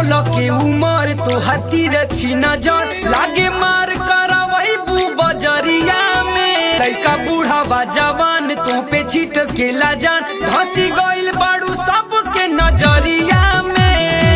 सोलह के उमर तो हतीर छी नजर लागे मार करवई बू बजरिया में लइका बूढ़ा बा जवान तो पे छिट के लाजान धसी गइल बाड़ू सबके नजरिया में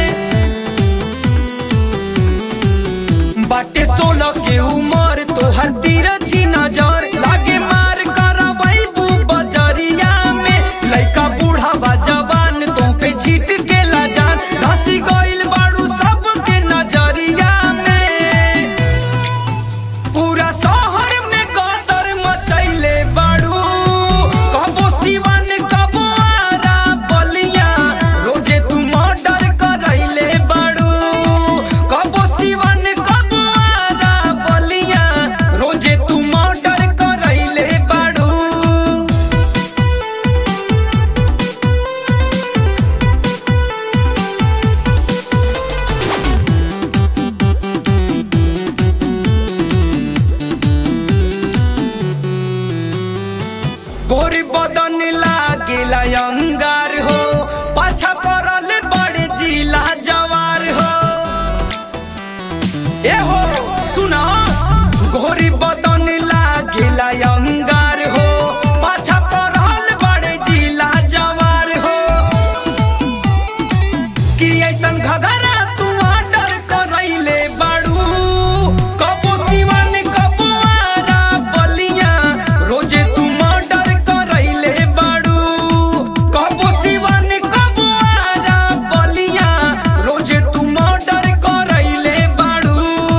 बाटे सोलह के उमर तो हतीर छी नजर लागे मार करवई बू बजरिया में लइका बूढ़ा बा जवान तो पे छिट के लाजान धसी गइल बाड़ू सबके नजरिया में पूरा शहर में कदर मचैले बाड़ू कबो सिवन कबो आरा बलिया रोजे तू मर्डर करैले बाड़ू कबो सिवन कबो आरा बलिया रोजे तू मर्डर करैले बाड़ू गोरी बदन लागेला अंगार हो पाछा पड़ल बड़े जिला जवार हो ए हो सुना गोरी बदन लागेला अंगार हो पाछा पड़ल बड़े जिला जवार हो कि ऐसन घघरा तू ऑर्डर करैले बाड़ू कबो सिवन कबो आरा बलिया रोजे तू मर्डर करैले बाड़ू कबो सिवन कबो आरा बलिया रोजे तू मर्डर करैले बाड़ू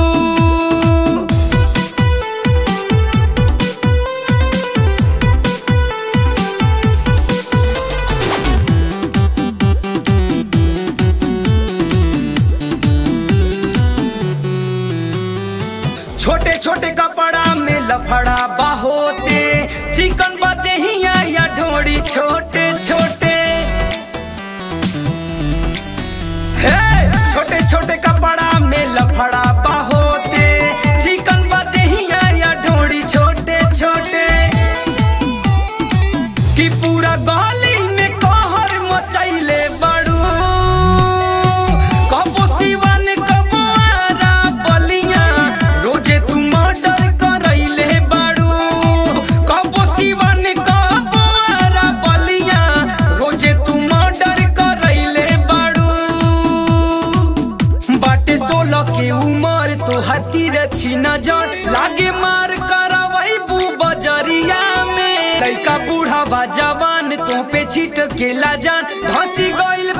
छोटे छोटे कपड़ा में लफड़ा बाहोते चिकन बदेहिया या ढोड़ी छोटे छोटे हे छोटे छोटे कपड़ा में लफड़ा बाहोते चिकन बदेहिया या ढोड़ी छोटे छोटे कि पूरा गली में कहर मचैले बड़ू कबो सिवन कबो आरा बलिया रोजे तू मर्डर करैले बाड़ू कबो सिवन कबो आरा बलिया रोजे तू मर्डर करैले बाड़ू बाटे सोलह के उमर तो हतीर छी नजर लागे मार करवई बू बजरिया में लइका बूढ़ा बा जवान तो पे छिट के लाजान धसी गइल